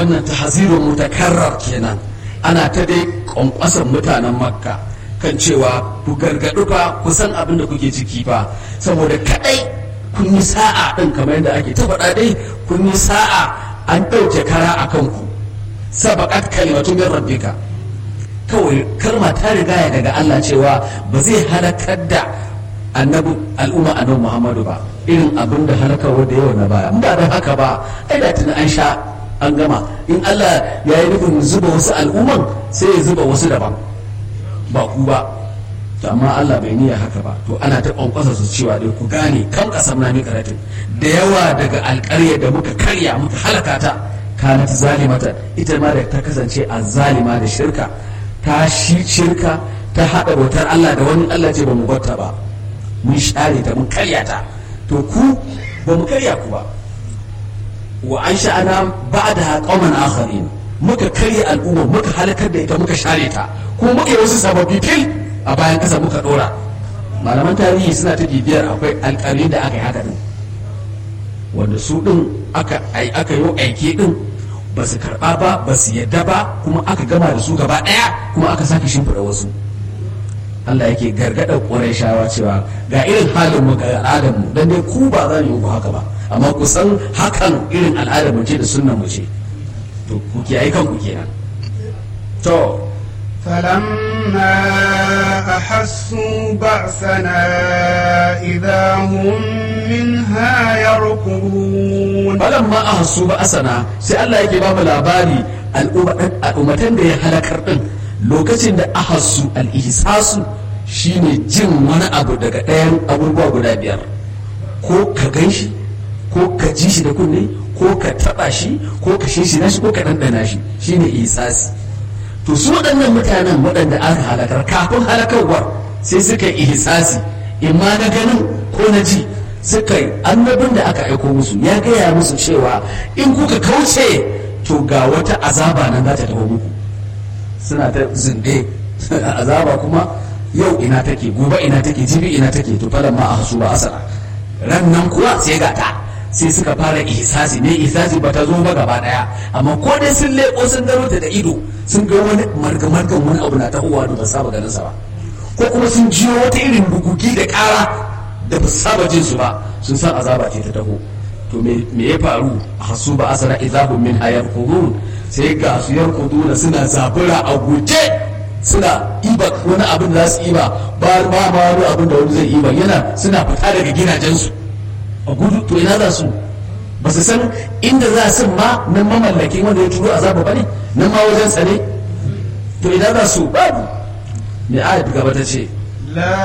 wannan tahzirun mutakarrar kenan ana ta dai kwankwasan mutanen makka kan cewa ku gargaɗu fa ku san abin da kuke ciki fa saboda kadai kun yi sa'a ɗin kamar yadda ake ta faɗa dai kun yi sa'a an ɗauke kara a kanku sabaƙat kalimatu min rabbika kawai kalma ta rigaya daga Allah cewa ba zai halakar da annabi al'umma annabi Muhammadu ba irin abin da halakarwa da yawa na baya ba da haka ba ai da tuni an sha an gama in Allah ya yi nufin zuba wasu al'umman sai ya zuba wasu daban ba ku ba to amma Allah bai niyya haka ba to ana ta kwankwasa su cewa dai ku gane kan kasam na karatin da yawa daga alƙarya da muka karya muka halaka ta kanat zalimata ita ma da ta kasance a zalima da shirka ta shi shirka ta haɗa bautar Allah da wani Allah ce ba mu bata ba mun share ta mun karya ta to ku ba mu karya ku ba wa an sha'ana ba da qauman akharin muka karya al'umma muka halakar da ita muka share ta kuma muka yi wasu sababbi fil a bayan kasa muka dora malaman tarihi suna ta bibiyar akwai alƙalin da aka yi haka din wanda su din aka aka yi aiki din ba su karba ba ba su yadda ba kuma aka gama da su gaba daya kuma aka sake shimfiɗa wasu Allah yake gargaɗar ƙwarai cewa ga irin halin mu ga al'adar mu dan dai ku ba za mu yi ku haka ba amma ku san hakan irin al'adar mu ce da sunnan mu ce to ku kiyaye kanku kenan to فلما أحسوا بأسنا إذا هم منها يركضون balamma ahassu ba asana sai Allah yake ba mu labari al'ummatan da ya halakar din lokacin da ahassu al-ihsasu shine jin wani abu daga ɗayan abubuwa guda biyar ko ka gan shi ko ka ji shi da kunne ko ka taɓa shi ko ka shi shi ko ka ɗanɗana shi shine ihsasi to su waɗannan mutanen waɗanda aka halakar kafin halakarwar sai suka yi ihsasi imma na ganin ko na ji suka yi annabin da aka aiko musu ya gaya musu cewa in kuka kauce to ga wata azaba nan za ta taho muku suna ta zinde azaba kuma yau ina take gobe ina take jibi ina take to falan ma a hasu ba asara ran nan kuwa sai ga ta sai suka fara ihsasi ne ihsasi ba ta zo ba gaba daya amma ko dai sun leko sun gano ta da ido sun ga wani marga-margan wani abu na tahowa da ba saba ganin sa ba ko kuma sun jiyo wata irin bugugi da kara da ba saba jin su ba sun san azaba ce ta taho to me ya faru a hasu ba asara idahum min hayar qurun sai ga su yar quduna suna zabura a guje suna iba wani abin da za su iba ba ba ma wani abin da wani zai iba yana suna fita daga gidajensu a gudu to ina za su ba su san inda za su ma nan mamallakin wanda ya turo azaba ba ne nan ma wajen tsare to ina za su babu mai ayat gaba ta ce لا